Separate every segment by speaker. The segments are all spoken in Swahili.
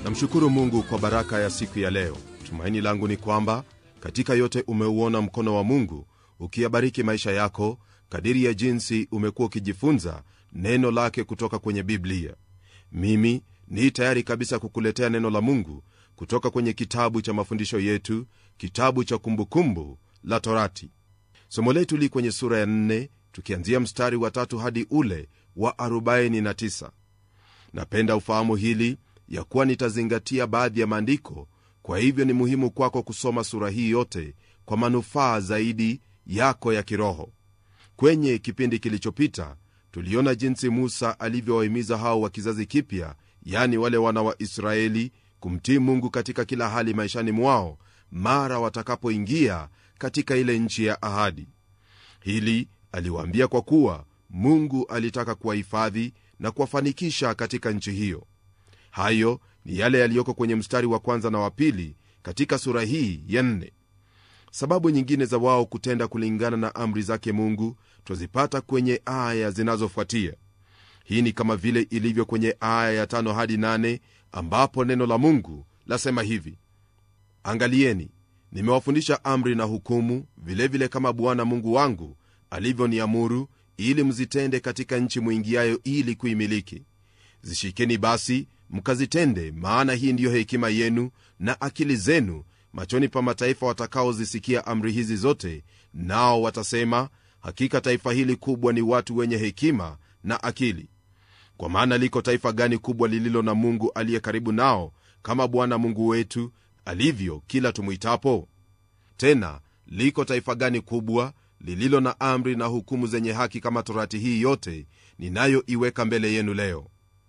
Speaker 1: namshukuru mungu kwa baraka ya siku ya leo tumaini langu ni kwamba katika yote umeuona mkono wa mungu ukiyabariki maisha yako kadiri ya jinsi umekuwa ukijifunza neno lake kutoka kwenye biblia mimi ni tayari kabisa kukuletea neno la mungu kutoka kwenye kitabu cha mafundisho yetu kitabu cha kumbukumbu la torati somo letu li kwenye sura ya 4 tukianzia mstari wa tatu hadi ule wa 49 napenda ufahamu hili ya kuwa nitazingatia baadhi ya maandiko kwa hivyo ni muhimu kwako kusoma sura hii yote kwa manufaa zaidi yako ya kiroho kwenye kipindi kilichopita tuliona jinsi musa alivyowahimiza hao wa kizazi kipya yani wale wana wa israeli kumtii mungu katika kila hali maishani mwao mara watakapoingia katika ile nchi ya ahadi hili aliwaambia kwa kuwa mungu alitaka kuwahifadhi na kuwafanikisha katika nchi hiyo hayo ni yale yaliyoko kwenye mstari wa kwanza na wa pili katika sura hii ya nne sababu nyingine za wao kutenda kulingana na amri zake mungu twazipata kwenye aya zinazofuatia hii ni kama vile ilivyo kwenye aya ya tano hadi nane ambapo neno la mungu lasema hivi angalieni nimewafundisha amri na hukumu vilevile vile kama bwana mungu wangu alivyoniamuru ili mzitende katika nchi mwingiayo ili kuimiliki zishikeni basi mkazitende maana hii ndiyo hekima yenu na akili zenu machoni pa mataifa watakaozisikia amri hizi zote nao watasema hakika taifa hili kubwa ni watu wenye hekima na akili kwa maana liko taifa gani kubwa lililo na mungu aliye karibu nao kama bwana mungu wetu alivyo kila tumwitapo tena liko taifa gani kubwa lililo na amri na hukumu zenye haki kama torati hii yote ninayoiweka mbele yenu leo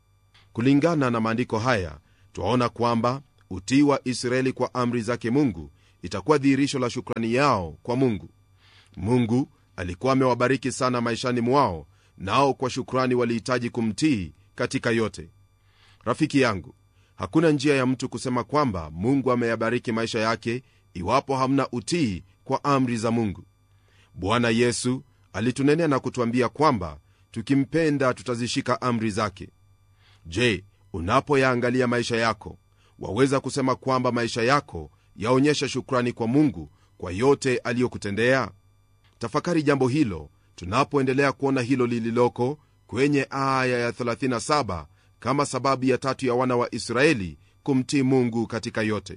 Speaker 1: kulingana na maandiko haya twaona kwamba utii wa israeli kwa amri zake mungu itakuwa dhihirisho la shukrani yao kwa mungu mungu alikuwa amewabariki sana maishani mwao nao kwa shukrani walihitaji kumtii katika yote rafiki yangu hakuna njia ya mtu kusema kwamba mungu ameyabariki maisha yake iwapo hamna utii kwa amri za mungu bwana yesu alitunenea na kutwambia kwamba tukimpenda tutazishika amri zake je unapoyaangalia maisha yako waweza kusema kwamba maisha yako yaonyesha shukrani kwa mungu kwa yote aliyokutendea tafakari jambo hilo tunapoendelea kuona hilo lililoko kwenye aya ya 37 kama sababu ya tatu ya wana wa israeli kumtii mungu katika yote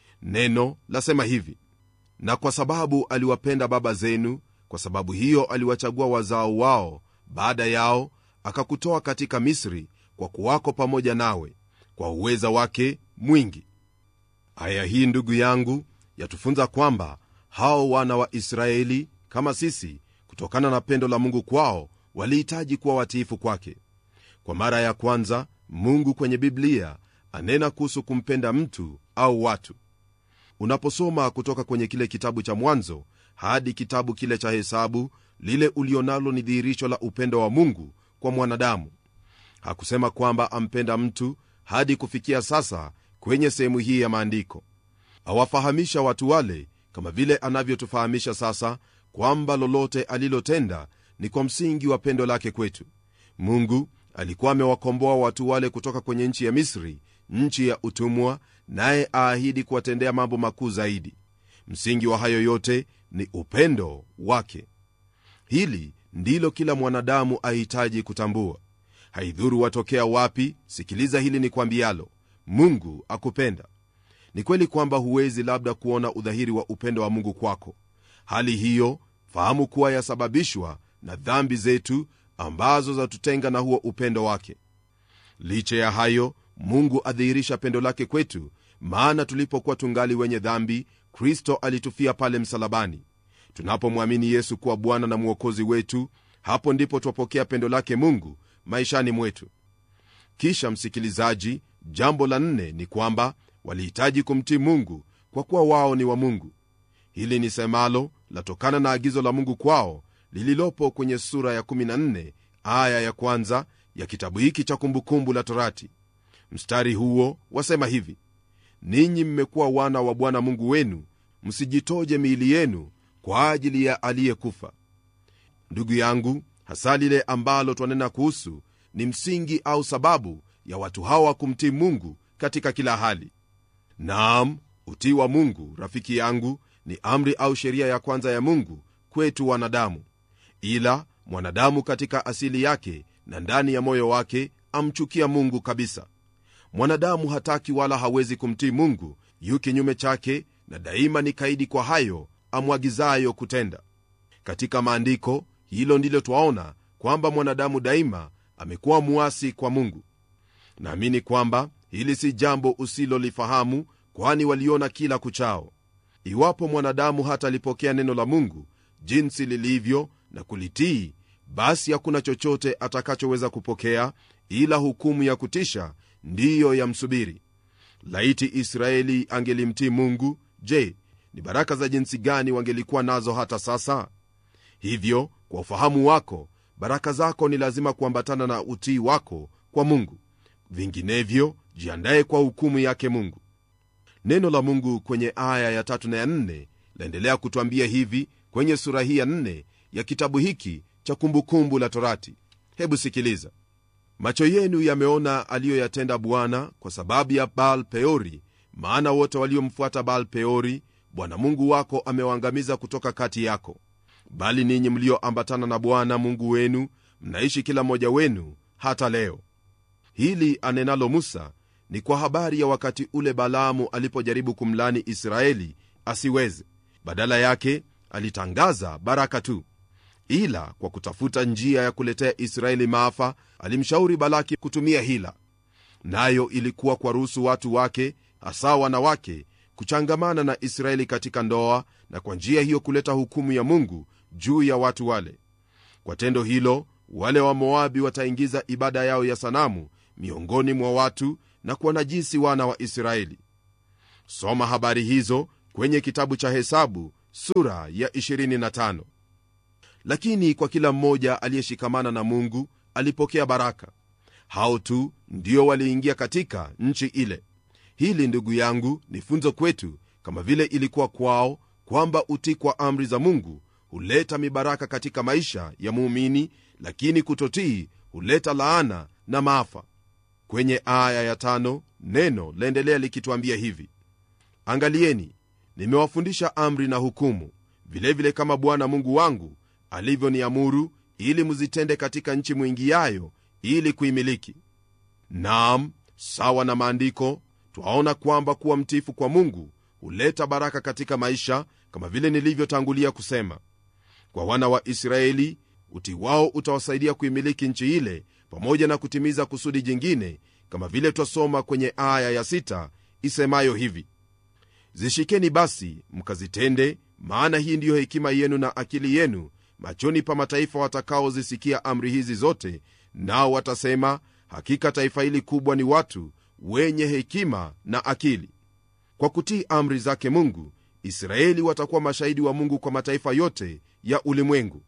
Speaker 1: neno lasema hivi na kwa sababu aliwapenda baba zenu kwa sababu hiyo aliwachagua wazao wao baada yao akakutoa katika misri kwa kuwako pamoja nawe kwa uweza wake mwingi aya hii ndugu yangu yatufunza kwamba hao wana wa israeli kama sisi kutokana na pendo la mungu kwao walihitaji kuwa watiifu kwake kwa mara ya kwanza mungu kwenye biblia anena kuhusu kumpenda mtu au watu unaposoma kutoka kwenye kile kitabu cha mwanzo hadi kitabu kile cha hesabu lile ulionalo ni dhihirisho la upendo wa mungu kwa mwanadamu hakusema kwamba ampenda mtu hadi kufikia sasa kwenye sehemu hii ya maandiko awafahamisha watu wale kama vile anavyotufahamisha sasa kwamba lolote alilotenda ni kwa msingi wa pendo lake kwetu mungu alikuwa amewakomboa watu wale kutoka kwenye nchi ya misri nchi ya utumwa naye aahidi kuwatendea mambo makuu zaidi msingi wa hayo yote ni upendo wake hili ndilo kila mwanadamu ahitaji kutambua haidhuru watokea wapi sikiliza hili ni kwambialo mungu akupenda ni kweli kwamba huwezi labda kuona udhahiri wa upendo wa mungu kwako hali hiyo fahamu kuwa yasababishwa na dhambi zetu ambazo zatutenga na huo upendo wake licha ya hayo mungu adhihirisha pendo lake kwetu maana tulipokuwa tungali wenye dhambi kristo alitufia pale msalabani tunapomwamini yesu kuwa bwana na mwokozi wetu hapo ndipo twapokea pendo lake mungu maishani mwetu kisha msikilizaji jambo la nne ni kwamba walihitaji kumtii mungu kwa kuwa wao ni wa mungu hili ni semalo latokana na agizo la mungu kwao lililopo kwenye sura ya 14 aya ya kwanza ya kitabu hiki cha kumbukumbu la torati mstari huo wasema hivi ninyi mmekuwa wana wa bwana mungu wenu msijitoje miili yenu kwa ajili ya aliyekufa ndugu yangu hasa lile ambalo twanena kuhusu ni msingi au sababu ya watu hawa kumtii mungu katika kila hali naam utii wa mungu rafiki yangu ni amri au sheria ya kwanza ya mungu kwetu wanadamu ila mwanadamu katika asili yake na ndani ya moyo wake amchukia mungu kabisa mwanadamu hataki wala hawezi kumtii mungu yu kinyume chake na daima ni kaidi kwa hayo amwagizayo kutenda katika maandiko hilo ndilo twaona kwamba mwanadamu daima amekuwa muasi kwa mungu naamini kwamba hili si jambo usilolifahamu kwani waliona kila kuchao iwapo mwanadamu hata alipokea neno la mungu jinsi lilivyo na kulitii basi hakuna chochote atakachoweza kupokea ila hukumu ya kutisha ndiyo yamsubiri laiti israeli angelimtii mungu je ni baraka za jinsi gani wangelikuwa nazo hata sasa hivyo kwa ufahamu wako baraka zako ni lazima kuambatana na utii wako kwa mungu vinginevyo jiandaye kwa hukumu yake mungu neno la mungu kwenye aya ya tatu na ya nne laendelea kutwambia hivi kwenye sura hii ya nne ya kitabu hiki cha kumbukumbu la torati hebu sikiliza macho yenu yameona aliyoyatenda bwana kwa sababu ya baal peori maana wote waliomfuata baal peori bwana mungu wako amewaangamiza kutoka kati yako bali ninyi mlioambatana na bwana mungu wenu mnaishi kila mmoja wenu hata leo hili anenalo musa ni kwa habari ya wakati ule balaamu alipojaribu kumlani israeli asiweze badala yake alitangaza baraka tu ila kwa kutafuta njia ya kuletea israeli maafa alimshauri balaki kutumia hila nayo ilikuwa kwa ruhusu watu wake hasa wanawake kuchangamana na israeli katika ndoa na kwa njia hiyo kuleta hukumu ya mungu juu ya watu wale kwa tendo hilo wale wa moabi wataingiza ibada yao ya sanamu miongoni mwa watu na kuwanajisi wana wa israeli soma habari hizo kwenye kitabu cha hesabu sura ya 25 lakini kwa kila mmoja aliyeshikamana na mungu alipokea baraka hao tu ndio waliingia katika nchi ile hili ndugu yangu ni funzo kwetu kama vile ilikuwa kwao kwamba utii kwa amri za mungu huleta mibaraka katika maisha ya muumini lakini kutotii huleta laana na maafa kwenye aya ya tano neno laendelea likituambia hivi angalieni nimewafundisha amri na hukumu vilevile vile kama bwana mungu wangu alivyoniamuru ili mzitende katika nchi mwingiayo ili kuimiliki naam sawa na maandiko twaona kwamba kuwa mtifu kwa mungu huleta baraka katika maisha kama vile nilivyotangulia kusema kwa wana wa israeli uti wao utawasaidia kuimiliki nchi ile pamoja na kutimiza kusudi jingine kama vile twasoma kwenye aya ya sita isemayo hivi zishikeni basi mkazitende maana hii ndiyo hekima yenu na akili yenu machoni pa mataifa watakaozisikia amri hizi zote nao watasema hakika taifa hili kubwa ni watu wenye hekima na akili kwa kutii amri zake mungu israeli watakuwa mashahidi wa mungu kwa mataifa yote ya ulimwengu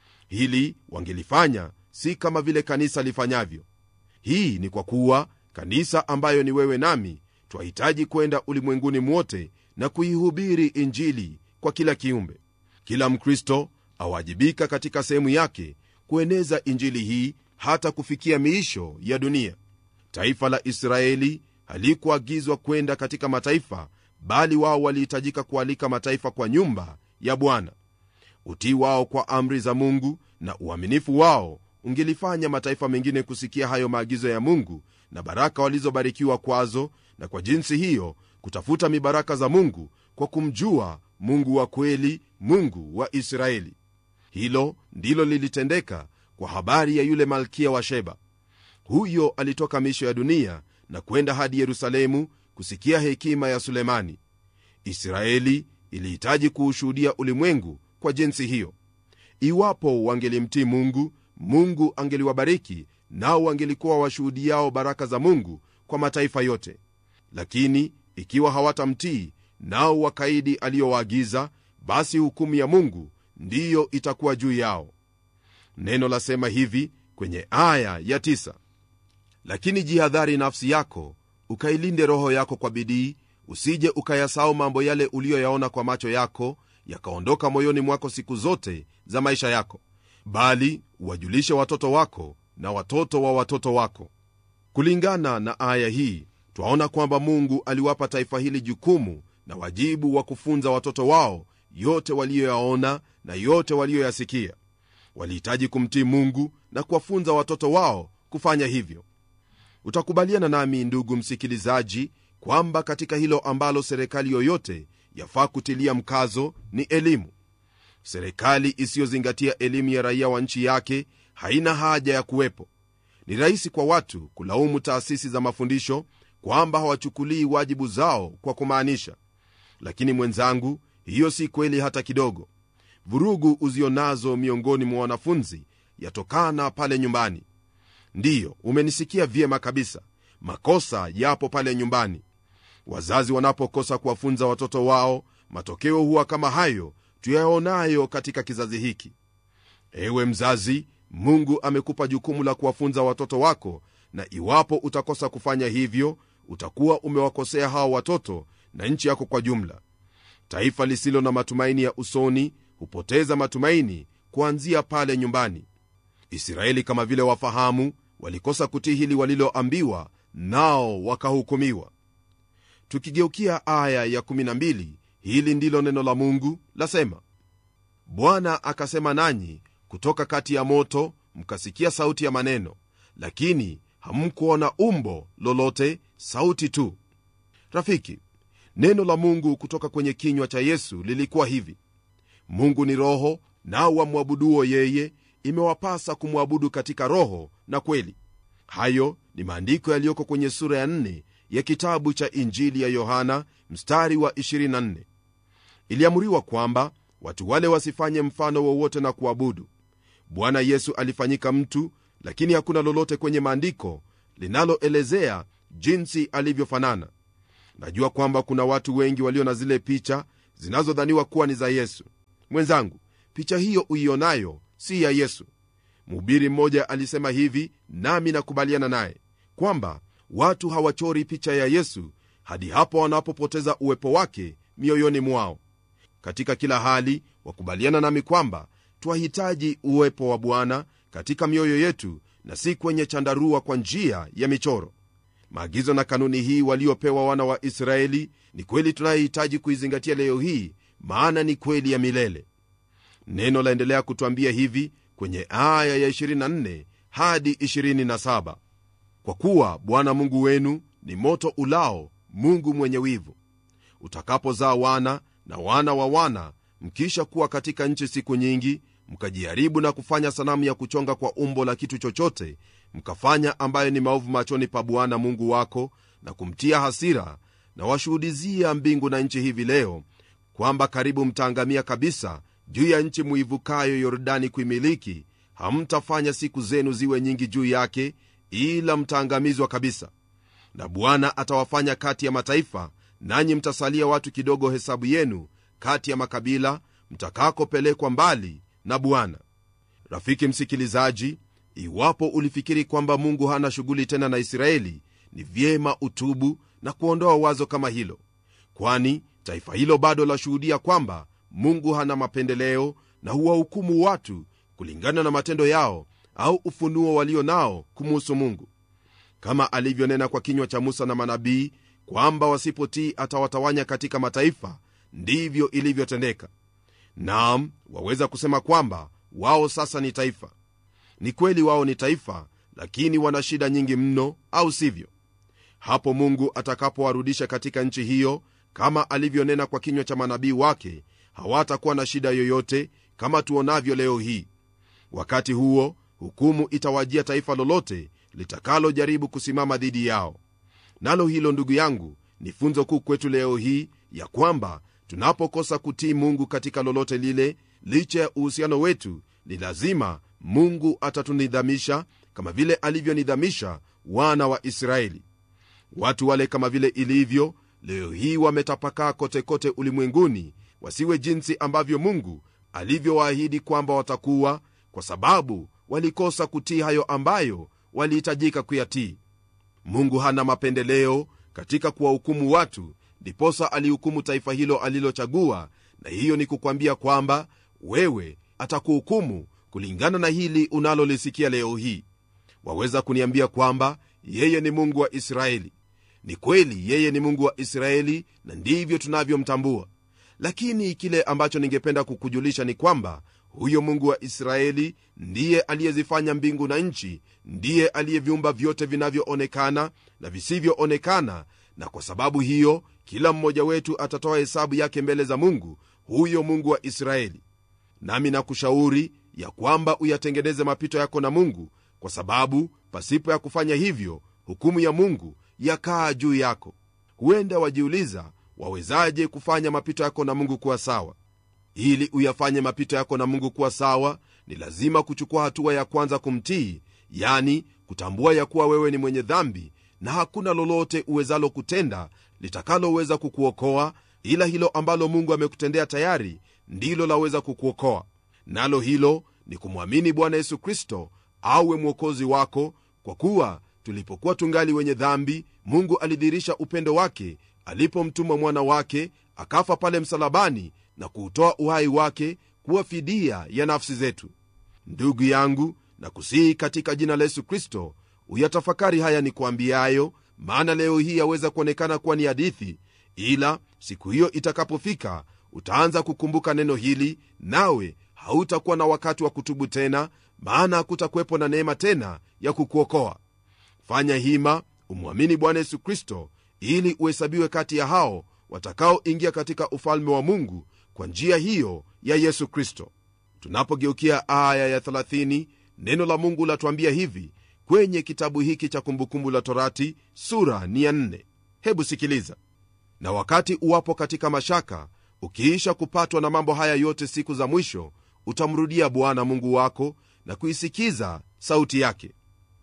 Speaker 1: hili wangelifanya si kama vile kanisa lifanyavyo hii ni kwa kuwa kanisa ambayo ni wewe nami twahitaji kwenda ulimwenguni mwote na kuihubiri injili kwa kila kiumbe kila mkristo awajibika katika sehemu yake kueneza injili hii hata kufikia miisho ya dunia taifa la israeli halikuagizwa kwenda katika mataifa bali wao walihitajika kualika mataifa kwa nyumba ya bwana utii wao kwa amri za mungu na uaminifu wao ungelifanya mataifa mengine kusikia hayo maagizo ya mungu na baraka walizobarikiwa kwazo na kwa jinsi hiyo kutafuta mibaraka za mungu kwa kumjua mungu wa kweli mungu wa israeli hilo ndilo lilitendeka kwa habari ya yule malkia wa sheba huyo alitoka misho ya dunia na kwenda hadi yerusalemu kusikia hekima ya sulemani israeli ilihitaji kuushuhudia ulimwengu kwa jinsi hiyo iwapo wangelimtii mungu mungu angeliwabariki nao wangelikuwa washuhudiao baraka za mungu kwa mataifa yote lakini ikiwa hawatamtii nao wakaidi aliyowaagiza basi hukumu ya mungu ndiyo itakuwa juu yao neno lasema hivi kwenye aya ya tisa. lakini jihadhari nafsi yako ukailinde roho yako kwa bidii usije ukayasahau mambo yale uliyoyaona kwa macho yako yakaondoka moyoni mwako siku zote za maisha yako bali uwajulishe watoto wako na watoto wa watoto wako kulingana na aya hii twaona kwamba mungu aliwapa taifa hili jukumu na wajibu wa kufunza watoto wao yote waliyoyaona na yote waliyoyasikia walihitaji kumtii mungu na kuwafunza watoto wao kufanya hivyo utakubaliana nami ndugu msikilizaji kwamba katika hilo ambalo serikali yoyote yafaa kutilia mkazo ni elimu serikali isiyozingatia elimu ya raia wa nchi yake haina haja ya kuwepo ni rahisi kwa watu kulaumu taasisi za mafundisho kwamba hawachukulii wajibu zao kwa kumaanisha lakini mwenzangu hiyo si kweli hata kidogo vurugu uzionazo miongoni mwa wanafunzi yatokana pale nyumbani ndiyo umenisikia vyema kabisa makosa yapo pale nyumbani wazazi wanapokosa kuwafunza watoto wao matokeo huwa kama hayo tuyaonayo katika kizazi hiki ewe mzazi mungu amekupa jukumu la kuwafunza watoto wako na iwapo utakosa kufanya hivyo utakuwa umewakosea hawa watoto na nchi yako kwa jumla taifa lisilo na matumaini ya usoni hupoteza matumaini kuanzia pale nyumbani israeli kama vile wafahamu walikosa kutii hili waliloambiwa nao wakahukumiwa tukigeukia aya ya 12 hili ndilo neno la mungu lasema bwana akasema nanyi kutoka kati ya moto mkasikia sauti ya maneno lakini hamkuona umbo lolote sauti tu rafiki neno la mungu kutoka kwenye kinywa cha yesu lilikuwa hivi mungu ni roho nao wamwabuduo yeye imewapasa kumwabudu katika roho na kweli hayo ni maandiko yaliyoko kwenye sura ya 4 ya kitabu cha injili ya yohana mstari wa 24 iliamuriwa kwamba watu wale wasifanye mfano wowote na kuabudu bwana yesu alifanyika mtu lakini hakuna lolote kwenye maandiko linaloelezea jinsi alivyofanana najua kwamba kuna watu wengi walio na zile picha zinazodhaniwa kuwa ni za yesu mwenzangu picha hiyo uionayo si ya yesu mhubiri mmoja alisema hivi nami nakubaliana naye kwamba watu hawachori picha ya yesu hadi hapo wanapopoteza uwepo wake mioyoni mwao katika kila hali wakubaliana nami kwamba twahitaji uwepo wa bwana katika mioyo yetu na si kwenye chandarua kwa njia ya michoro maagizo na kanuni hii waliopewa wana wa israeli ni kweli tunayohitaji kuizingatia leo hii maana ni kweli ya milele neno laendelea kutwambia hivi kwenye aya ya 24 hadi 27 kwa kuwa bwana mungu wenu ni moto ulao mungu mwenye wivu utakapozaa wana na wana wa wana mkisha kuwa katika nchi siku nyingi mkajiharibu na kufanya sanamu ya kuchonga kwa umbo la kitu chochote mkafanya ambayo ni maovu machoni pa bwana mungu wako na kumtia hasira na washuhudizia mbingu na nchi hivi leo kwamba karibu mtaangamia kabisa juu ya nchi muivukayo yordani kuimiliki hamtafanya siku zenu ziwe nyingi juu yake ila mtaangamizwa kabisa na bwana atawafanya kati ya mataifa nanyi mtasalia watu kidogo hesabu yenu kati ya makabila mtakakopelekwa mbali na bwana rafiki msikilizaji iwapo ulifikiri kwamba mungu hana shughuli tena na israeli ni vyema utubu na kuondoa wazo kama hilo kwani taifa hilo bado lashuhudia kwamba mungu hana mapendeleo na huwahukumu watu kulingana na matendo yao au ufunuo walio nao kumuhusu mungu kama alivyonena kwa kinywa cha musa na manabii kwamba wasipotii atawatawanya katika mataifa ndivyo ilivyotendeka naam waweza kusema kwamba wao sasa ni taifa ni kweli wao ni taifa lakini wana shida nyingi mno au sivyo hapo mungu atakapowarudisha katika nchi hiyo kama alivyonena kwa kinywa cha manabii wake hawatakuwa na shida yoyote kama tuonavyo leo hii wakati huo hukumu itawajia taifa lolote litakalojaribu kusimama dhidi yao nalo hilo ndugu yangu ni funzo kuu kwetu leo hii ya kwamba tunapokosa kutii mungu katika lolote lile licha ya uhusiano wetu ni lazima mungu atatunidhamisha kama vile alivyonidhamisha wana wa israeli watu wale kama vile ilivyo leo hii wametapakaa kotekote ulimwenguni wasiwe jinsi ambavyo mungu alivyowaahidi kwamba watakuwa kwa sababu walikosa kutii hayo ambayo walihitajika kuyatii mungu hana mapendeleo katika kuwahukumu watu ndiposa alihukumu taifa hilo alilochagua na hiyo ni kukwambia kwamba wewe atakuhukumu kulingana na hili unalolisikia leo hii waweza kuniambia kwamba yeye ni mungu wa israeli ni kweli yeye ni mungu wa israeli na ndivyo tunavyomtambua lakini kile ambacho ningependa kukujulisha ni kwamba huyo mungu wa israeli ndiye aliyezifanya mbingu na nchi ndiye aliyeviumba vyote vinavyoonekana na visivyoonekana na kwa sababu hiyo kila mmoja wetu atatoa hesabu yake mbele za mungu huyo mungu wa israeli nami nakushauri ya kwamba uyatengeneze mapito yako na mungu kwa sababu pasipo ya kufanya hivyo hukumu ya mungu yakaa juu yako huenda wajiuliza wawezaje kufanya mapito yako na mungu kuwa sawa ili uyafanye mapito yako na mungu kuwa sawa ni lazima kuchukua hatua ya kwanza kumtii yani kutambua ya kuwa wewe ni mwenye dhambi na hakuna lolote uwezalo kutenda litakaloweza kukuokoa ila hilo ambalo mungu amekutendea tayari ndilo laweza kukuokoa nalo hilo ni kumwamini bwana yesu kristo awe mwokozi wako kwa kuwa tulipokuwa tungali wenye dhambi mungu alidhihirisha upendo wake alipomtuma mwana wake akafa pale msalabani na kuutoa uhai wake kuwa fidia ya nafsi zetu ndugu yangu na kusihi katika jina la yesu kristo uyatafakari haya ni kuambiayo maana leo hii yaweza kuonekana kuwa ni hadithi ila siku hiyo itakapofika utaanza kukumbuka neno hili nawe hautakuwa na wakati wa kutubu tena maana hakutakuwepo na neema tena ya kukuokoa fanya hima umwamini bwana yesu kristo ili uhesabiwe kati ya hao watakaoingia katika ufalme wa mungu kwa njia hiyo ya yesu kristo tunapogeukia aya ya 30 neno la mungu latuambia hivi kwenye kitabu hiki cha kumbukumbu la torati sura ni ya 4 hebu sikiliza na wakati uwapo katika mashaka ukiisha kupatwa na mambo haya yote siku za mwisho utamrudia bwana mungu wako na kuisikiza sauti yake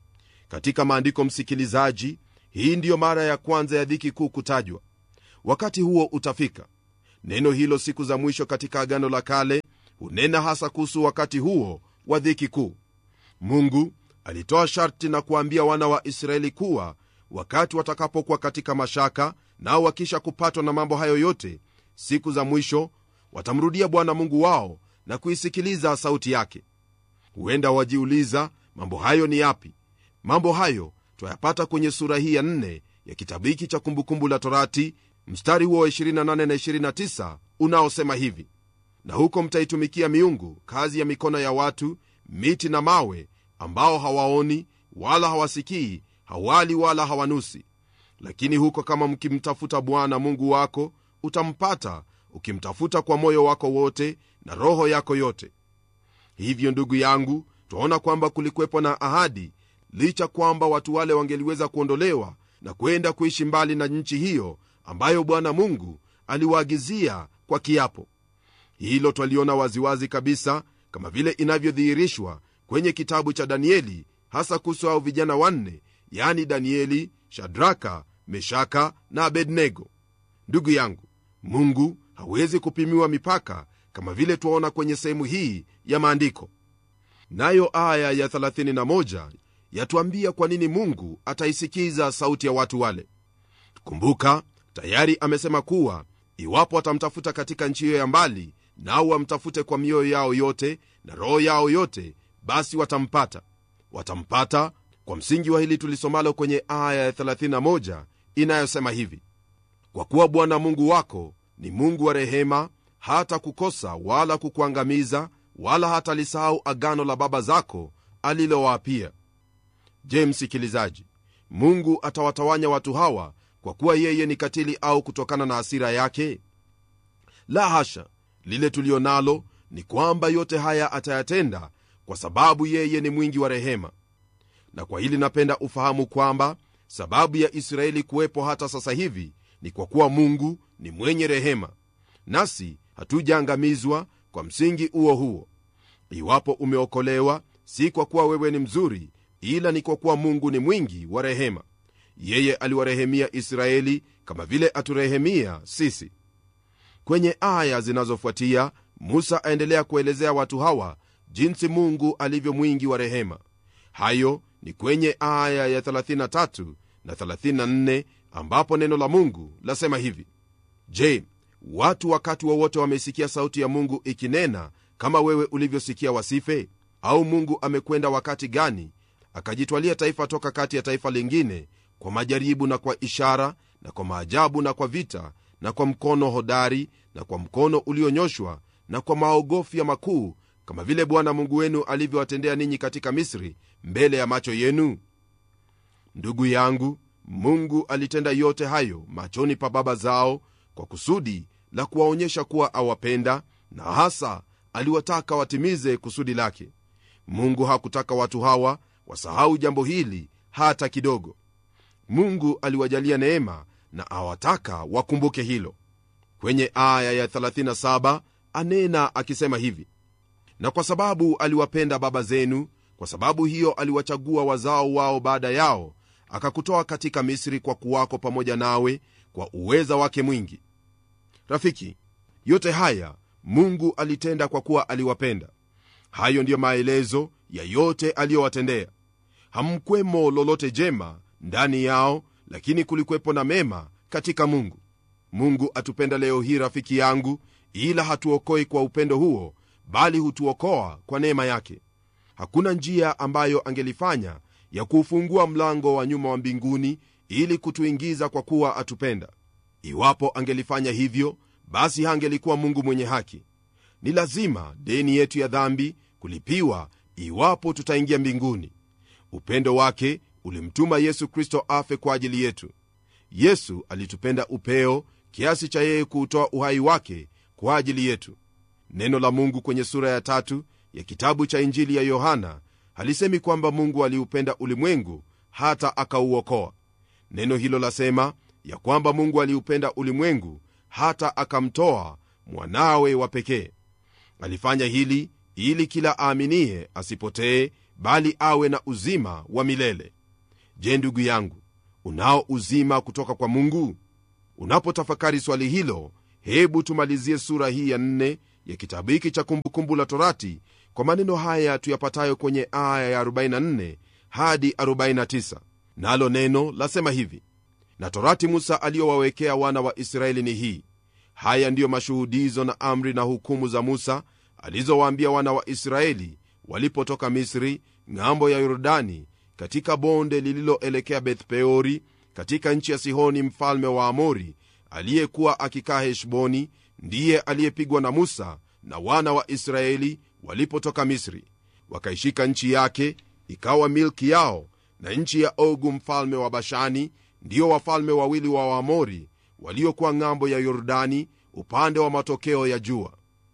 Speaker 1: katika maandiko msikilizaji hii ndiyo mara ya kwanza ya dhiki kuu kutajwa wakati huo utafika neno hilo siku za mwisho katika agano la kale hunena hasa kuhusu wakati huo wa dhiki kuu mungu alitoa sharti na kuwaambia wana wa israeli kuwa wakati watakapokuwa katika mashaka nao wakisha kupatwa na mambo hayo yote siku za mwisho watamrudia bwana mungu wao na kuisikiliza sauti yake huenda wajiuliza mambo hayo ni yapi mambo hayo twayapata kwenye sura hii ya 4 ya kitabu hiki cha kumbukumbu la torati mstari huo wa 28 na 29 unaosema hivi na huko mtaitumikia miungu kazi ya mikono ya watu miti na mawe ambao hawaoni wala hawasikii hawali wala hawanusi lakini huko kama mkimtafuta bwana mungu wako utampata ukimtafuta kwa moyo wako wote na roho yako yote hivyo ndugu yangu twaona kwamba kulikuwepo na ahadi licha kwamba watu wale wangeliweza kuondolewa na kwenda kuishi mbali na nchi hiyo ambayo bwana mungu aliwaagizia kwa kiapo hilo twaliona waziwazi kabisa kama vile inavyodhihirishwa kwenye kitabu cha danieli hasa kuhusu hao vijana wanne yani danieli shadraka meshaka na abednego ndugu yangu mungu hawezi kupimiwa mipaka kama vile twaona kwenye sehemu hii ya maandiko nayo aya ya 31 yatuambia kwa nini mungu ataisikiza sauti ya watu wale kumbuka tayari amesema kuwa iwapo watamtafuta katika nchi hiyo ya mbali nao wamtafute kwa mioyo yao yote na roho yao yote basi watampata watampata kwa msingi wa hili tulisomalo kwenye aya ya 31 inayosema hivi kwa kuwa bwana mungu wako ni mungu wa rehema hata kukosa wala kukuangamiza wala hatalisahau agano la baba zako alilowaapia je msikilizaji mungu atawatawanya watu hawa kwa kuwa yeye ni katili au kutokana na hasira yake la hasha lile tulio nalo ni kwamba yote haya atayatenda kwa sababu yeye ni mwingi wa rehema na kwa hili napenda ufahamu kwamba sababu ya israeli kuwepo hata sasa hivi ni kwa kuwa mungu ni mwenye rehema nasi hatujaangamizwa kwa msingi huo huo iwapo umeokolewa si kwa kuwa wewe ni mzuri ila ni kwa kuwa mungu ni mwingi wa rehema yeye aliwarehemia israeli kama vile aturehemia sisi kwenye aya zinazofuatia musa aendelea kuelezea watu hawa jinsi mungu alivyo mwingi wa rehema hayo ni kwenye aya ya 33 na 34 ambapo neno la mungu lasema hivi je watu wakati wowote wa wamesikia sauti ya mungu ikinena kama wewe ulivyosikia wasife au mungu amekwenda wakati gani akajitwalia taifa toka kati ya taifa lingine kwa majaribu na kwa ishara na kwa maajabu na kwa vita na kwa mkono hodari na kwa mkono ulionyoshwa na kwa maogofya makuu kama vile bwana mungu wenu alivyowatendea ninyi katika misri mbele ya macho yenu ndugu yangu mungu alitenda yote hayo machoni pa baba zao kwa kusudi la kuwaonyesha kuwa awapenda na hasa aliwataka watimize kusudi lake mungu hakutaka watu hawa wasahau jambo hili hata kidogo mungu aliwajalia neema na awataka wakumbuke hilo kwenye aya ya 37 anena akisema hivi na kwa sababu aliwapenda baba zenu kwa sababu hiyo aliwachagua wazao wao baada yao akakutoa katika misri kwa kuwako pamoja nawe kwa uweza wake mwingi rafiki yote haya mungu alitenda kwa kuwa aliwapenda hayo ndiyo maelezo ya yote aliyowatendea hamkwemo lolote jema ndani yao lakini kulikwepo na mema katika mungu mungu atupenda leo hii rafiki yangu ila hatuokoi kwa upendo huo bali hutuokoa kwa neema yake hakuna njia ambayo angelifanya ya kuufungua mlango wa nyuma wa mbinguni ili kutuingiza kwa kuwa atupenda iwapo angelifanya hivyo basi hangelikuwa mungu mwenye haki ni lazima deni yetu ya dhambi kulipiwa iwapo tutaingia mbinguni upendo wake ulimtuma yesu kristo afe kwa ajili yetu yesu alitupenda upeo kiasi cha yeye kuutoa uhai wake kwa ajili yetu neno la mungu kwenye sura ya tatu ya kitabu cha injili ya yohana halisemi kwamba mungu aliupenda ulimwengu hata akauokoa neno hilo lasema ya kwamba mungu aliupenda ulimwengu hata akamtoa mwanawe wa pekee alifanya hili ili kila aaminiye asipotee bali awe na uzima wa milele je ndugu yangu unao uzima kutoka kwa mungu unapotafakari swali hilo hebu tumalizie sura hii ya nne ya kitabu hiki cha kumbukumbu la torati kwa maneno haya tuyapatayo kwenye aya ya 44 hadi 49 nalo neno lasema hivi na torati musa aliyowawekea wana wa israeli ni hii haya ndiyo mashuhudizo na amri na hukumu za musa alizowaambia wana wa israeli walipotoka misri ng'ambo ya yordani katika bonde lililoelekea bethpeori katika nchi ya sihoni mfalme wa amori aliyekuwa akikaa heshboni ndiye aliyepigwa na musa na wana wa israeli walipotoka misri wakaishika nchi yake ikawa milki yao na nchi ya ogu mfalme wa bashani ndiyo wafalme wawili wa waamori waliokuwa ng'ambo ya yordani upande wa matokeo ya jua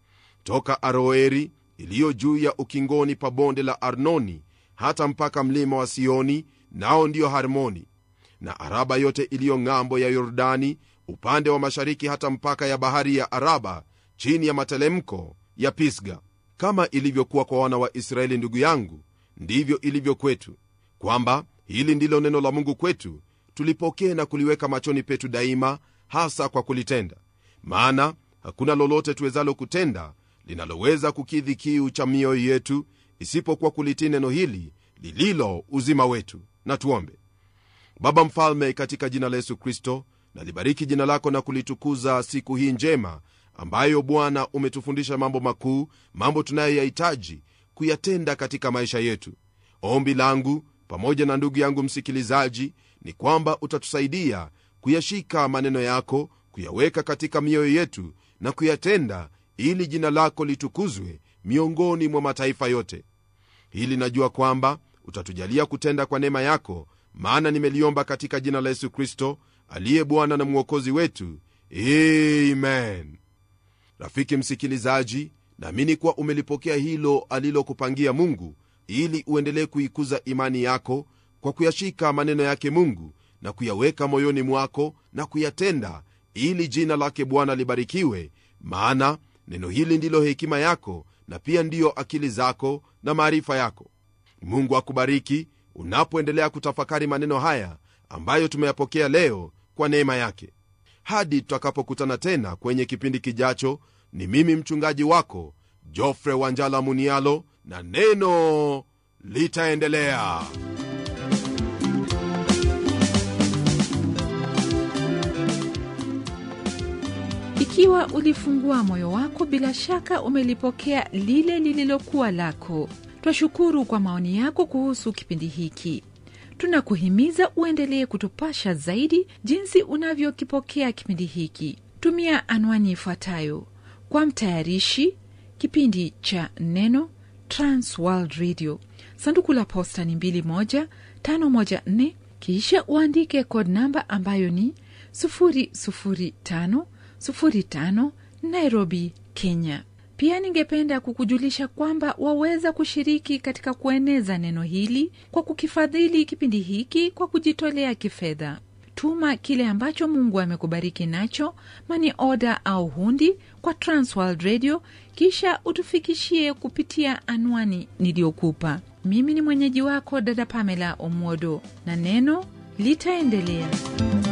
Speaker 1: toka aroeri iliyo juu ya ukingoni pa bonde la arnoni hata mpaka mlima wa sioni nao ndiyo harmoni na araba yote iliyo ng'ambo ya yordani upande wa mashariki hata mpaka ya bahari ya araba chini ya matelemko ya pisga kama ilivyokuwa kwa wana wa israeli ndugu yangu ndivyo ilivyo kwetu kwamba hili ndilo neno la mungu kwetu tulipokee na kuliweka machoni petu daima hasa kwa kulitenda maana hakuna lolote tuwezalo kutenda linaloweza kukidhi kiu cha mioyo yetu isipokuwa kulitii neno hili lililo uzima wetu na tuombe baba mfalme katika jina la yesu kristo nalibariki jina lako na kulitukuza siku hii njema ambayo bwana umetufundisha mambo makuu mambo tunayoyahitaji kuyatenda katika maisha yetu ombi langu pamoja na ndugu yangu msikilizaji ni kwamba utatusaidia kuyashika maneno yako kuyaweka katika mioyo yetu na kuyatenda ili jina lako litukuzwe miongoni mwa mataifa yote hili najua kwamba utatujalia kutenda kwa neema yako maana nimeliomba katika jina la yesu kristo aliye bwana na mwokozi wetu amen rafiki msikilizaji naamini kuwa umelipokea hilo alilokupangia mungu ili uendelee kuikuza imani yako kwa kuyashika maneno yake mungu na kuyaweka moyoni mwako na kuyatenda ili jina lake bwana libarikiwe maana neno hili ndilo hekima yako na pia ndiyo akili zako na maarifa yako mungu akubariki unapoendelea kutafakari maneno haya ambayo tumeyapokea leo kwa neema yake hadi tutakapokutana tena kwenye kipindi kijacho ni mimi mchungaji wako jofre wanjala munialo na neno litaendelea
Speaker 2: ikiwa ulifungua moyo wako bila shaka umelipokea lile lililokuwa lako twashukuru kwa maoni yako kuhusu kipindi hiki tunakuhimiza uendelee kutupasha zaidi jinsi unavyokipokea kipindi hiki tumia anwani ifuatayo kwa mtayarishi kipindi cha neno transworld radio sanduku la posta ni 21514 kisha uandike code namba ambayo ni 00505 nairobi kenya pia ningependa kukujulisha kwamba waweza kushiriki katika kueneza neno hili kwa kukifadhili kipindi hiki kwa kujitolea kifedha tuma kile ambacho mungu amekubariki nacho mani oda au hundi kwa transworld radio kisha utufikishie kupitia anwani niliyokupa mimi ni mwenyeji wako dada pamela omwodo na neno litaendelea